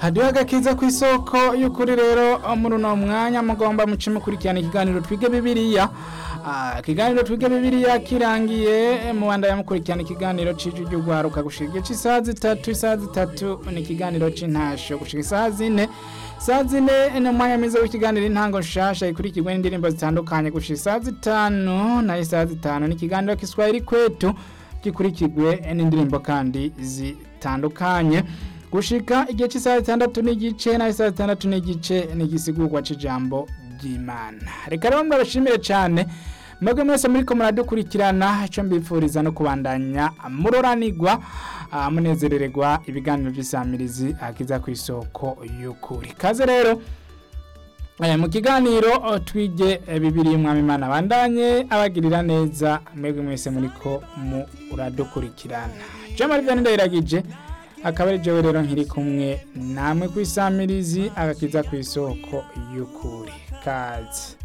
hadiho agakiza ku isoko y'ukuri rero muri uno mwanya mugomba muce mukurikirana ikiganiro twige bibiliya Ah, ikiganiro twige bibiliya kirangiye mubandanya mukurikirana ikiganiro c'ijwi ry'ugwaruka gushika igihe c'isaha zitatu isaha zitatu ni ikiganiro c'intasho gushika isaha zine isaha zine ni umwanya mwiza w'ikiganiro intango nshasha ikurikirwe n'indirimbo zitandukanye gushika isaha zitanu nayo isaha zitanu ni ikiganiro kiswahili kwetu gikurikirwe n'indirimbo kandi zitandukanye gushika igihe cy'isaha zitandatu n'igice naho isaha zitandatu n'igice n'igisigurwa c'ijambo ry'imana reka rero mbabashimire cyane mwebwe mwese muriko muradukurikirana icyo mbifuriza no kubandanya muroranigwa ah, munezerererwa ibiganiro by'isamirizi akiza ku isoko y'ukuri kaze rero Eh, mu kiganiro oh, twige eh, bibiri mwami imana bandanye abagirira neza mwebwe mwese muriko muradukurikirana jamari vyane ndayiragije akaba ari jewe rero nkiri kumwe namwe kwisamirizi agakiza ku isoko y'ukuri kazi